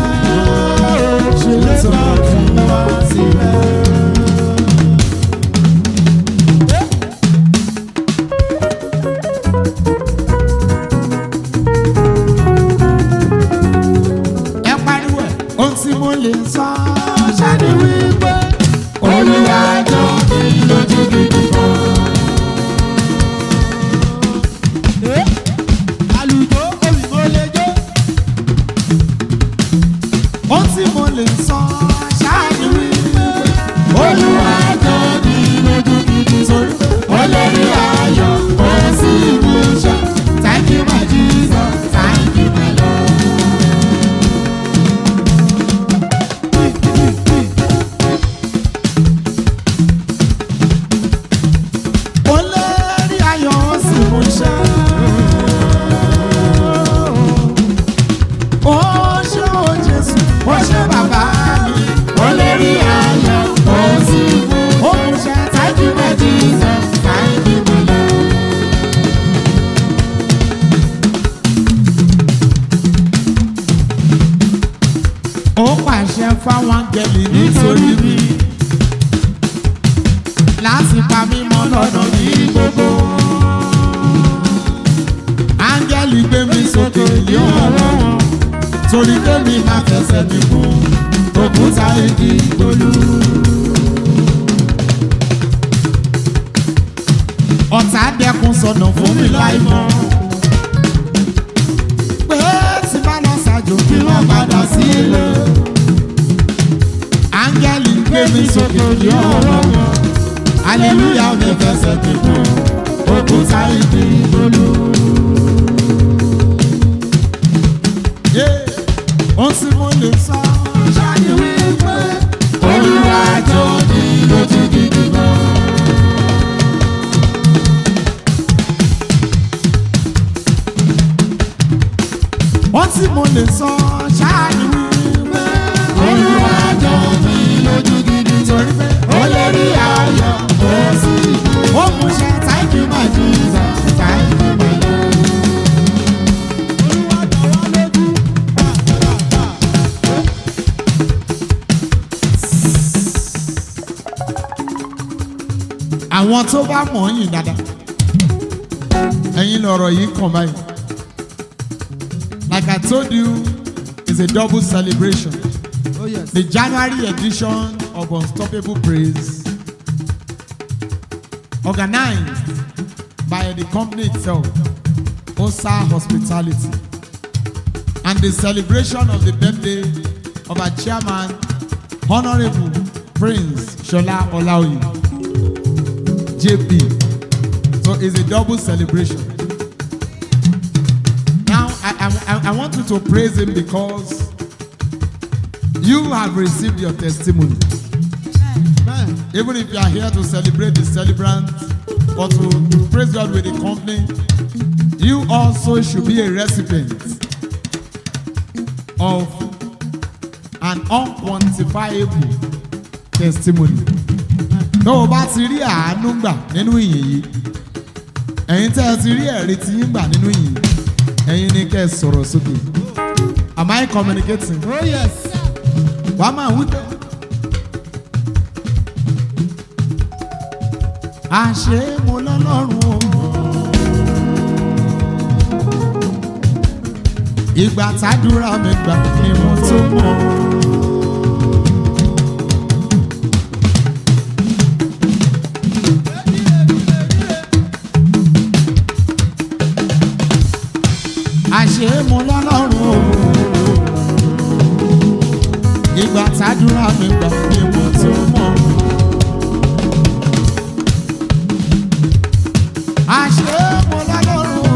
ṣe tọ́jú wa sílẹ̀. ẹ pariwo ẹ̀. ohun tí mo lè sọ ṣáàdì wípé olúwa jọ mi lójú gidi gan. àlùjọ òyìnbó lè jó. ohun tí mo lè sọ ṣáàdì wípé olúwa jọ mi lójú gidi torí ó lè rí ayọ̀ ó sì mú iṣẹ́. thank you my jesus thank you my lord. ó lè rí ayọ̀ ó sì mú iṣẹ́. ó ṣe ó jésù ó ṣe bàbá mi. ó lè rí ayọ̀ ó sì mú ó mú iṣẹ́. thank you my jesus thank you my lord. ó pàṣẹ fáwọn áńgẹ́lì nítorí mi láti pa mí mọ́ lọ́nà ní gbogbo. áńgẹ́lì gbé mi sókè ní ọ̀rọ̀ wọn torí kémi máa fẹsẹ̀ mi kún òkúta igi ìgbòlú. ọ̀tá dẹkùn sọnà fún mi láì mọ́. pé tí bá lọ ṣàjò kí wọ́n padà sílé. áńgẹ́lì gbé mi sókè ní ọ̀rọ̀ wọn hallelujah mi fẹsẹ̀ mi kún òkúta igi ìgbòlú. ohun tí mo lè sọ ṣáàyè wípé olúwa jọ ní lójú gidi gan. ohun tí mo lè sọ ṣáàyè wípé olúwa jọ ní lójú gidi torí pé ó lè rí ayọ̀ ó sì ó mú ṣe thank you my jesus thank you my lord. olúwa jọ wá lójú. àwọn tó bá mọ̀ ọ́ yìn dáadáa ẹ̀yin lọ̀rọ̀ yìí kàn báyìí like I told you it's a double celebration oh yes. the January edition of Unstoppable Praise organized by the company itself Osa Hospitality and the celebration of the birthday of our chairman Honourable Prince Shola Olaoye. JP. So it's a double celebration. Now, I, I, I want you to praise him because you have received your testimony. Amen. Even if you are here to celebrate the celebrant or to praise God with the company, you also should be a recipient of an unquantifiable testimony. tó o bá ti rí àánú gbà nínú ìyìn yìí ẹ̀yin tẹ́ ẹ ti rí ẹ̀rí tí yín gbà nínú ìyìn ẹ̀yin ni kẹ́ ẹ sọ̀rọ̀ sókè am I communicating? oh yes. wà á máa wí pé. àṣé mo lọ́lọ́run o. ìgbà tádúrà mi gbà ni mo tó mọ̀. àṣé mo lọ́lọ́run o. ìgbà tádúrà mi gbà ni mo tó mọ̀. àṣé mo lọ́lọ́run o.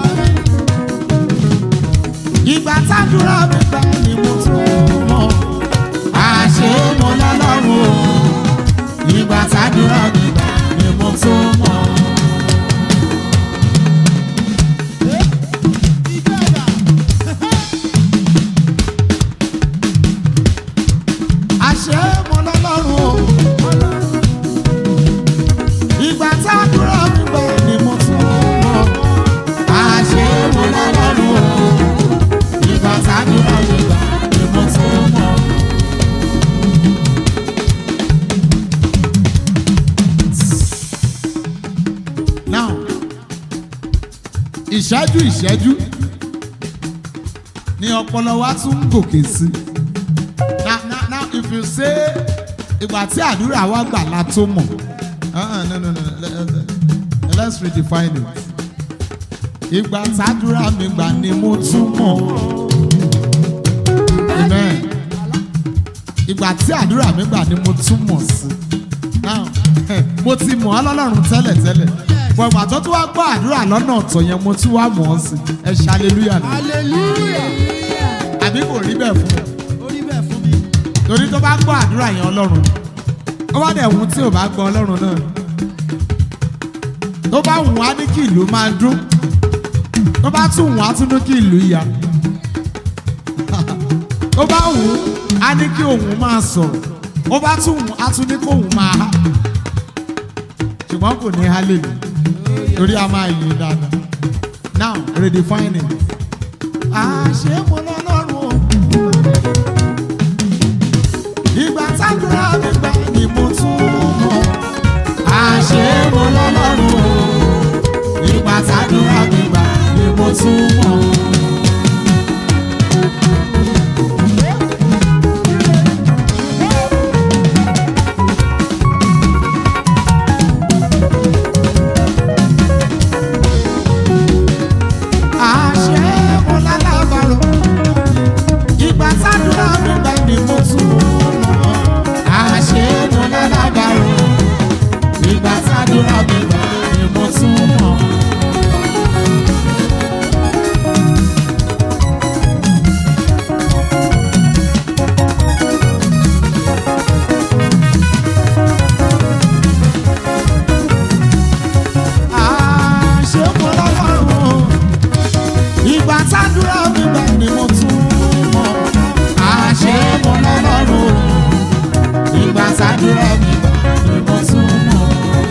ìgbà tádúrà mi gbà ni mo tó mọ̀. àṣé mo lọ́lọ́run o. ìgbà tádúrà mi gbà ni mo tó mọ̀. àṣé mo lọ́lọ́run o. ìgbà tádúrà mi gbà ni mo tó mọ̀. àṣé ìṣẹ́jú ìṣẹ́jú ni ọpọlọ wa tún ń gòkè sí now now now if you say ìgbà tí àdúrà wa gbà la tó mọ̀ uh-uh, no no no let, let, let's redefine it ìgbà tàdúrà mi gbà ni mo tún mọ̀ amen ìgbà tí àdúrà mi gbà ni mo tún mọ̀ sí now mo ti mọ̀ ọ́ lọ́lọ́run tẹ́lẹ̀ tẹ́lẹ̀ bọ̀ ìgbà tó tún wá gbọ́ àdúrà lọ́nà ọ̀tọ̀ yẹn mo tún wá mọ̀ ọ́ sí ẹ ṣe hallelujah ni hallelujah àbí kò rí bẹ́ẹ̀ fún mi orí bẹ́ẹ̀ fún mi. torí tó bá gbọ́ àdúrà yẹn ọlọ́run ni. ó bá dẹ̀ wù tí ò bá gbọ́ ọlọ́run náà ni. tó bá wù á ní kí ìlú máa dún tó bá tún wù á tún ní kí ìlú ya tó bá wù á ní kí òun máa sọ̀rọ̀ ó bá tún wù á tún ní kí òun máa há ṣùgbọ́n kò ní hallelujah torí a máa yìn dáadáa now redefine it. àṣé mo lọ́lọ́run o ìgbà tágbéra mi gbà ni mo tún mọ̀ àṣé mo lọ́lọ́run o ìgbà tágbéra mi gbà ni mo tún mọ̀. àṣé mo lálábàárò ìgbà tágbéra mi gbà ni mo tún mọ̀ àṣé mo lálábàárò ìgbà tágbéra mi gbà ni mo tún mọ̀. àṣé mo lálábàárò ìgbà tádúrà mi gbà ni mo tún mọ̀ àṣé mo lọ́lọ́run ìgbà tádúrà mi gbà ni mo tún mọ̀.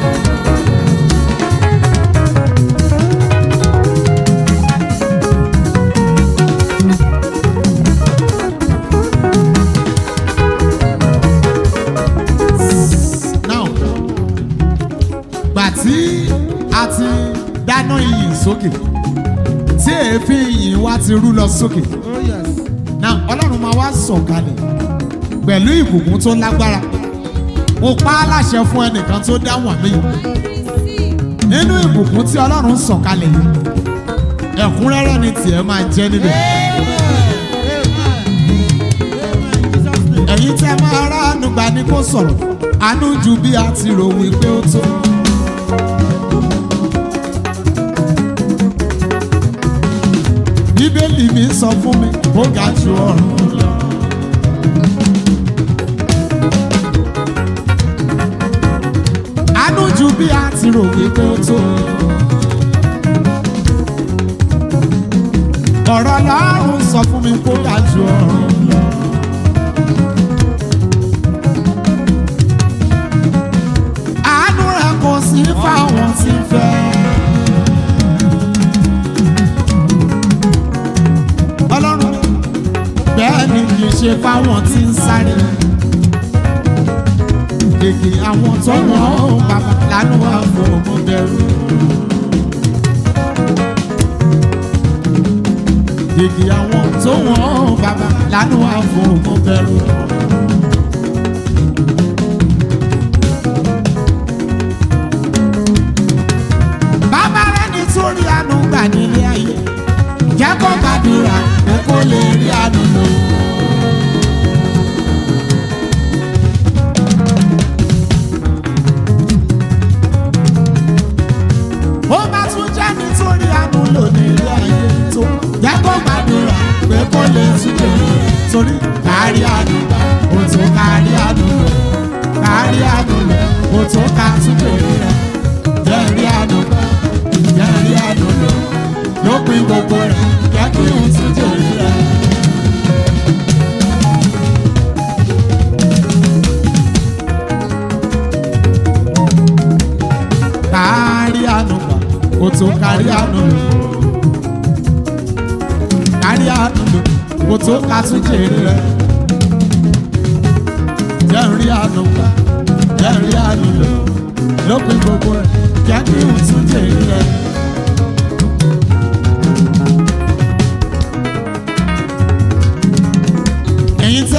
now gbà tí a ti dáná iyì sókè tí èéfín iyì wa ti rú lọ sókè oh yes. now ọlọ́run máa wá sọ̀kalẹ̀ pẹ̀lú ìbùkún tó lágbára mo pa á láṣẹ fún ẹnìkan tó dáhùn àmì yìí nínú ìbùkún tí ọlọ́run sọ̀kalẹ̀ yìí ẹ̀kúnrẹ́rẹ́ ni tiẹ̀ máa jẹ́ níbẹ̀ ẹ̀yin tẹ́ máa ránu gbà ní kó sọ̀rọ̀ àánú ju bí a ti rò wípé ó tó. bíbélì mi sọ fún mi ó ga ju ọ̀run lọ. àánú ju bí a ti rò wípé ó tó. ọ̀rọ̀ lọ́rùn sọ fún mi kó ga ju ọ̀run lọ. àánú rẹ̀ kò sí fáwọn tí ń fẹ́. ọlọ́run bẹ́ẹ̀ ni kì í ṣe fáwọn tí ń sáré. Gègé àwọn tó wọ́n bàbá lánàá wà fún ọmọ bẹ̀rù. Gègé àwọn tó wọ́n bàbá lánàá wà fún ọmọ bẹ̀rù. Bàbá rẹ̀ nítorí àánú gbà nílé ayé jẹ́ kó gbàdúrà pé kó lè rí àánú lò. ó bá tún jẹ́ nítorí àánú lò nílé ayé tó jẹ́ kó gbàdúrà pé kó lè túbọ̀ lò torí kárí àánú gbà ó tó kárí àánú lò kárí àánú lò ó tó ká túbọ̀ rẹ̀ jẹ́ rí àánú gbà jẹ́ rí àánú lò lópin gbogbo rẹ̀ jẹ́ kí n tún jèrè rẹ̀. kárí àánú gbà ó tó kárí àánú lò kárí àánú lò ó tó ká tún jèrè rẹ̀. jẹ́ n rí àánú gbà jẹ́ n rí àánú lò lópin gbogbo rẹ̀ jẹ́ kí n tún jèrè rẹ̀.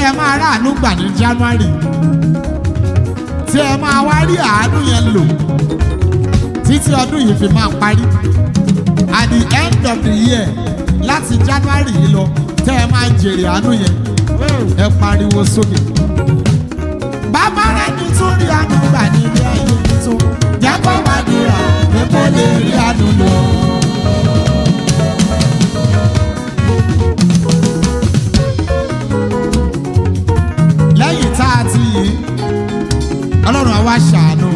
ẹ máa ráàánú gbà ní january tí ẹ máa wá rí àánú yẹn lò títí ọdún yìí fi máa parí at the end of the year láti january yìí lọ tẹ́ ẹ máa jèrè àánú yẹn ẹ pariwo sókè. bàbá rẹ nítorí àánú gbà ní ilé ayé tó jẹ́ kó máa dúrà pé kó lè rí àánú lò. lẹ́yìn tá a ti yìí ọlọ́run àwa ṣàánú.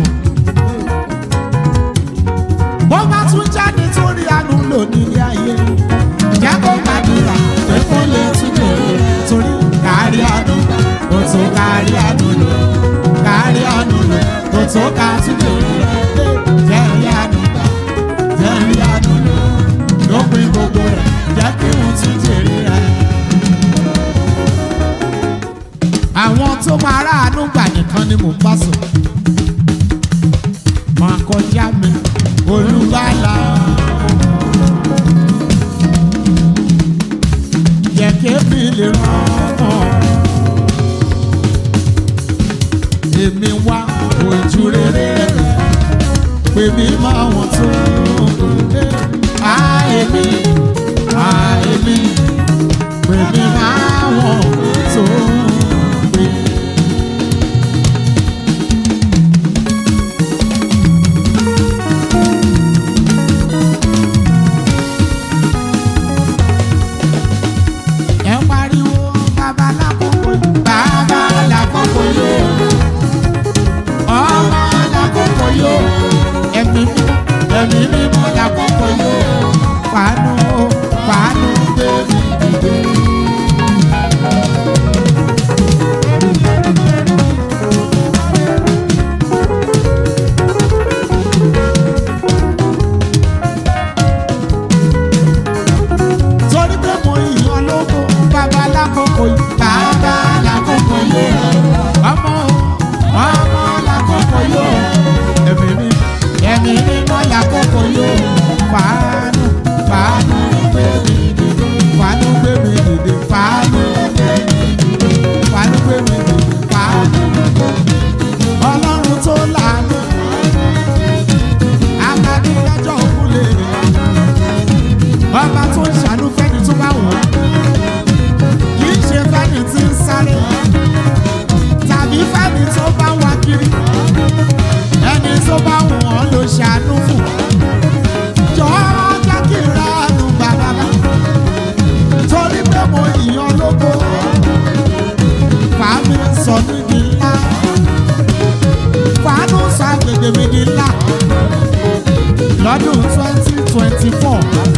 bó bá tún jáde torí àánú lò nílé ayé jẹ́ kó gbàdúrà pé kó lè tún bèrè torí kárí àánú kò tó kárí àánú lò kárí àánú lò kò tó ká tún bèrè jẹ́ rí àánú gbà jẹ́ rí àánú lò lópin gbogbo rẹ̀ jẹ́ kí wọ́n tún jèrè rẹ̀. àwọn tó máa ráàánú gbà nìkan ni mò ń bá sọ. máa kọjá mi olùgbàlà. jẹ́ kébì lè rán ọ́. èmi wá ojú rere rẹ̀ pè mí máa wọ̀n tó dé. a èmi a èmi pè mí máa wọ̀n tó dé. ẹ pariwo bàbá lákòókò bàbá lákòókò yóò ọmọ lákòókò yóò ẹ̀mí mímọ́ ẹ̀mí mímọ́ lákòókò yóò fàánù fàánù bẹ́ẹ̀ni dìde. torí pé mo yàn lógo bàbá lákòókò yìí bàbá lákòókò yìí ọmọ ọmọ lákòókò yìí ẹ̀mí mi ẹ̀mí mi mọ́ lákòókò yìí fàánù fàánù gbé mi dìde fàánù gbé mi dìde fàánù fàánù gbé mi dìde fàánù ọlọ́run tó lànà amadídájọ́ òkúlé ọba tó ń ṣàánú fẹ́ni tó bá wọ̀ ọ́ kì í ṣe fẹ́ni tí ń sáré tàbí fẹ́ni tó bá wá kiri ẹni tó bá wọ̀ ọ́ ló ṣàánú fún jọ̀ọ́ jẹ́ kí n ra àánú bàbá torí pé mo yìnyín lógo fàámi sọ níbi ńlá fàánù sọ agbègbè mi di ńlá lọ́dún twenty twenty four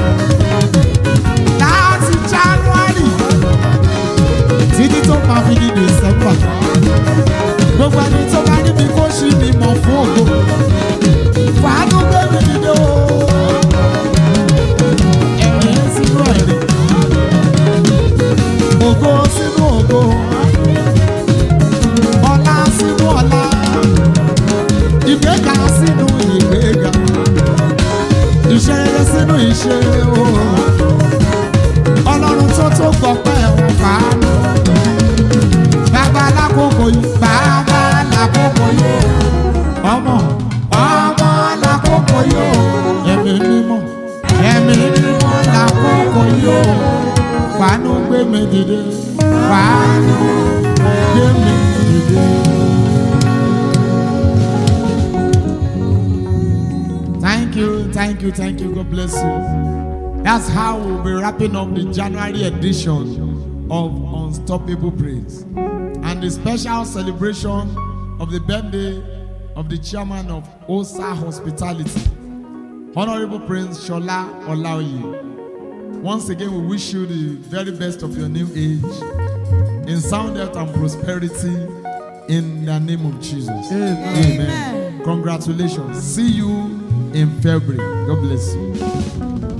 láti january títí tó máa fi di december gbogbo ẹni tó bá níbi kó ṣí mi mọ̀ fún ògo fàánù gbé mi dìde o ẹ̀rín sínú ẹ̀rín ògo sínú ògo ọlá sínú ọlá ìgbéga sínú ìgbéga iṣẹ́ rere sínú iṣẹ́ o ọlọ́run tó tó gbọ́pẹ́ wọn fàánù bàbá lákòókò yìí bàbá lákòókò yìí ọmọ ọmọ lákòókò yìí ẹ̀mí mímọ́ ẹ̀mí mímọ́ lákòókò yìí fàánù gbé mi dìde fàánù gbé mi dìde. Thank you, thank you, thank you. God bless you. That's how we'll be wrapping up the January edition of Unstoppable Praise and the special celebration of the birthday of the chairman of OSA Hospitality, Honorable Prince Shola Olaoye. Once again, we wish you the very best of your new age in sound health and prosperity in the name of Jesus. Amen. Congratulations. See you in February. God bless you.